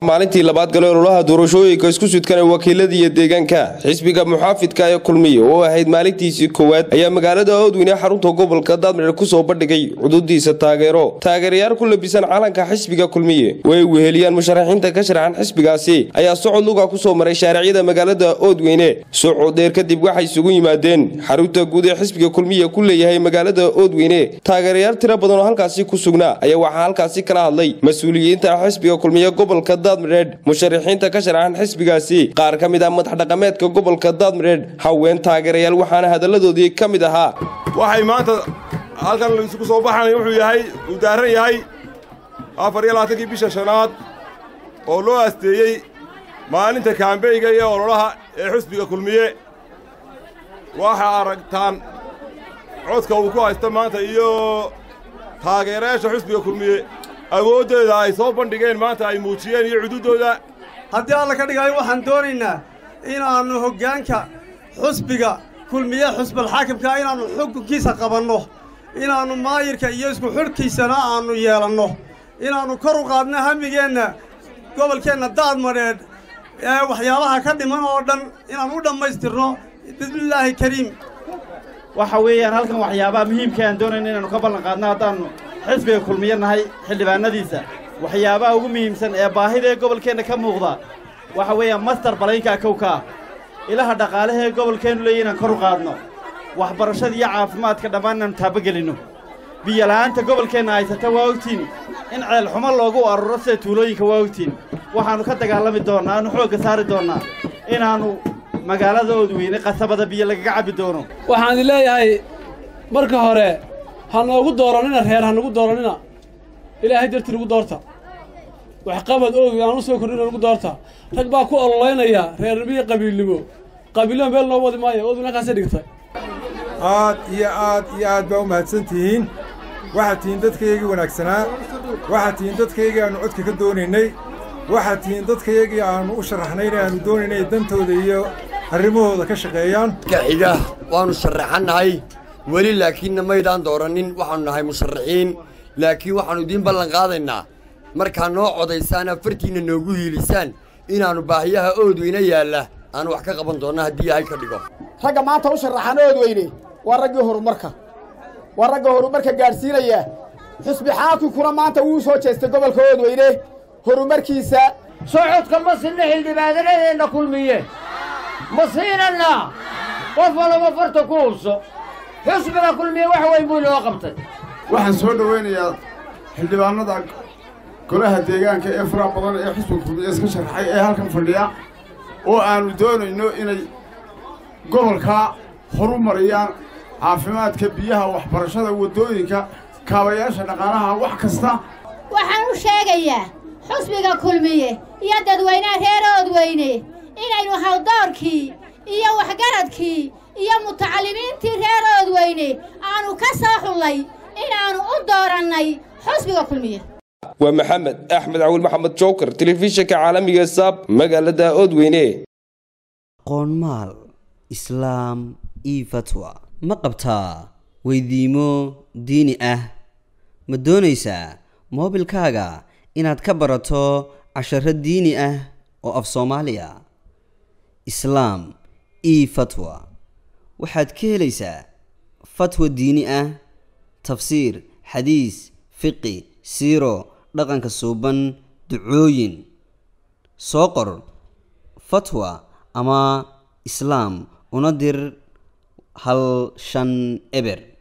maalintii labaad gale ololaha doorashooyinka isku sudkan ee wakiilada iyo deegaanka xisbiga muxaafidka ee kulmiye oo ahayd maalintiisii koowaad ayaa magaalada oodweyne xarunta gobolka daadmareer kusoo bandhigay cududiisa taageero taageerayaal ku labisan calanka xisbiga kulmiye oo ay weheliyaan musharaxiinta ka sharaxan xisbigaasi ayaa socod luga kusoo maray shaariciyada magaalada oodweyne socod dheer kadib waxay isugu yimaadeen xarunta guud ee xisbiga kulmiye ku leeyahay magaalada oodweyne taageerayaal tiro badan oo halkaasi ku sugnaa ayaa waxaa halkaasi kala hadlay mas-uuliyiinta xisbiga kulmiye gobolka daadmareed musharaxiinta ka sharaxan xisbigaasi qaar ka mid ah madax dhaqameedka gobolka daadmareed haween taageerayaal waxaana hadalladoodii ka mid ahaa waxay maanta halkan isugu soo baxan wuxuu yahay uu daaran yahay afar iyo labaatankii bisha shanaad oo loo asteeyey maalinta kaambeyga iyo ololaha ee xisbiga kulmiye waxaa aragtaan codka uu ku haysta maanta iyo taageerayaasha xisbiga kulmiye awooddeeda ay soo bandhigeen maanta ay muujiyeen iyo cududdooda haddii alla ka dhigaayo waxaan doonaynaa inaannu hoggaanka xusbiga kulmiye xusbalxaakimkaa inaannu xukunkiisa qabanno inaannu maayirka iyo isku xidhkiisana aannu yeelanno inaannu kor u qaadno hamigeenna gobolkeenna daadmadheedh ee waxyaabaha ka dhiman oo dhan inaan u dhammaystirno bismillaahi kariim waxa weeyaan halkan waxyaabaha muhiimka aan doonayna inaannu ka ballan qaadno haddaannu xisbiga kulmiye nahay xildhibaanadiisa waxyaabaha ugu muhiimsan ee baahida ee gobolkeenna ka muuqda waxa weeyaan mastar balaynkaa kowkaa ilaha dhaqaalaha ee gobolkeennu leeya inaan kor u qaadno waxbarashada iyo caafimaadka dhammaan inaannu taabagelinno biyola'aanta gobolkeenna haysata waa ogtiin in ceelxumo loogu aruro sida tuulooyinka waa ogtiin waxaannu ka dagaalami doonnaa aanu xoogga saari doonnaa inaannu magaalada oodweyne qasabada biyo lagaga cabbi doono waxaan idin leeyahay marka hore ha noogu doorannina reer ha nagu doorannina ilaahay dartii nagu doorta waxqabad oodwey aan u soo kordhina nagu doorta rag baa ku ololaynaya reernimiyo qabiilnimo qabiilnimo meel noo wadi maayo oodweyne halkaasay dhigtay aad iyo aad iyo aad baa u mahadsan tihiin waxaad tihiin dadkaygii wanaagsanaa waxaad tihiin dadkaygii aannu codka ka doonaynay waxaad tihiin dadkaygii aannu u sharaxnayn ee aannu doonaynay dantooda iyo arrimahooda ka shaqeeyaan xiga waannu sharaxannahay weli laakiinna maydaan doorannin waxaannu nahay musharaxiin laakiin waxaannu idiin ballan qaadaynaa markaa noo codaysaan afartiinna noogu hiilisaan inaannu baahiyaha oodweyne yaalla aanu wax ka qaban doonna haddii ilaahay ka dhigo ragga maanta u sharaxan oodweyne waa raggii horumarka waa ragga horumarka gaadhsiinaya xusbi xaakinkuna maanta wuu soo jeestay gobolka oodweyne horumarkiisa socodka ma sinna xildhibaanadeenna kulmiye ma siinannaa qof walaba farta ku hubso xusbiga kulmiye wax weyn buu inoo qabtay waxaan soo dhowaynayaa xildhibaannada golaha deegaanka ee faraha badan ee xusbiga kulmiye iska sharaxay ee halkan fadhiya oo aannu doonayno inay gobolkaa horu mariyaan caafimaadka biyaha waxbarashada waddooyinka kaabayaasha dhaqaalaha wax kasta waxaan u sheegayaa xusbiga kulmiye iyo dadweynaha reer oodweyne inaynu hawdoorkii iyo waxgaradkii iyo mutacallimiintii reer oodweyne aanu ka soo xullay inaannu u doorannay xusbiga kulmiye waa maxamed axmed cawil maxamed jookar telefishinka caalamiga saab magaalada oodweyne qoonmaal islaam io fatwa ma qabtaa weydiimo diini ah ma doonaysaa moobilkaaga inaad ka barato casharo diini ah oo af soomaaliya islaam io fatwa waxaad ka helaysaa fatwa diini ah tafsiir xadiis fiqi siiro dhaqanka suuban ducooyin soo qor fatwa ama islaam una dir hal shan eber